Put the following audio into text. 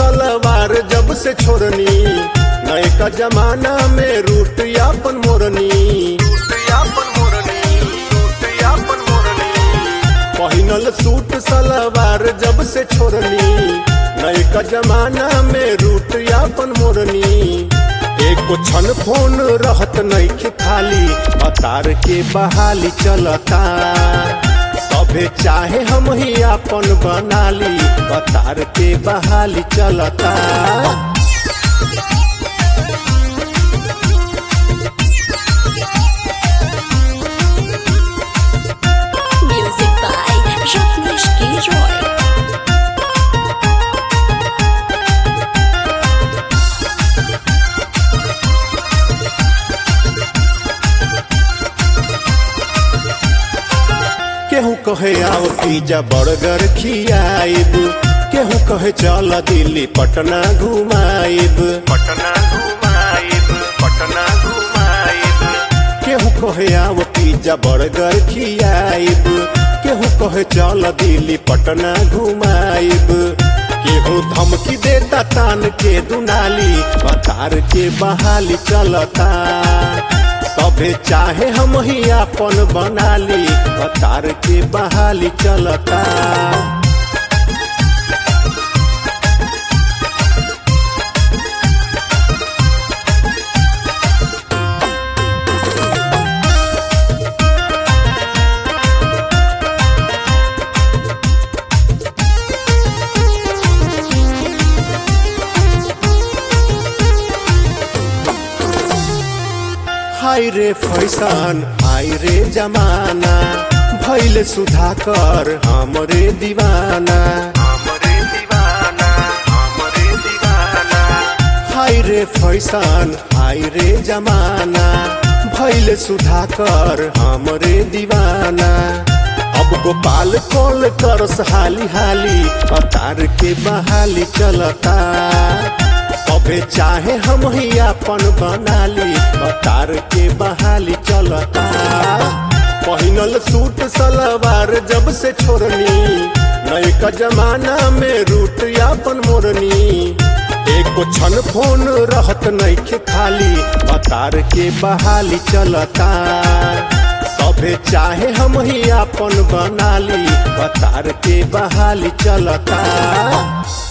सलवार जब से छोड़नी नए का जमाना में रूट यापन मोरनी पहिनल सूट सलवार जब से छोड़नी नए का जमाना में रूट यापन मोरनी एको क्षण फोन रहत नहीं खाली अतार के बहाली चलता सभे चाहे हम ही अपन बनाली अतार के बहाली चलता Music by Rajneesh K. Roy. केहू कहे आओ पिज्जा बर्गर खियाइब केहू कहे चल दिल्ली पटना घुमाइब पटना घुमाइब पटना घुमाइब केहू कहे आओ पिज्जा बर्गर खियाइब केहू कहे चल दिल्ली पटना घुमाइब केहू धमकी देता तान के दुनाली बतार के बहाली चलता सभे चाहे हम ही अपन बनाली अतार के बहाली चलता हाय रे फैशन हाय रे जमाना भैल सुधाकर हमरे दीवाना हमरे दीवाना हमरे दीवाना हाय रे फैशन हाय रे जमाना भैल सुधाकर हमरे दीवाना अब गोपाल कॉल करस हाली हाली अतार के बहाली चलता सभे चाहे हम ही अपन बनाली अतार के बहाली चलता पहिनल सूट सलवार जब से छोड़नी नए का जमाना में रूट यापन मोरनी एको क्षण फोन रहत नहीं खाली अतार के बहाली चलता सभे चाहे हम ही अपन बनाली अतार के बहाली चलता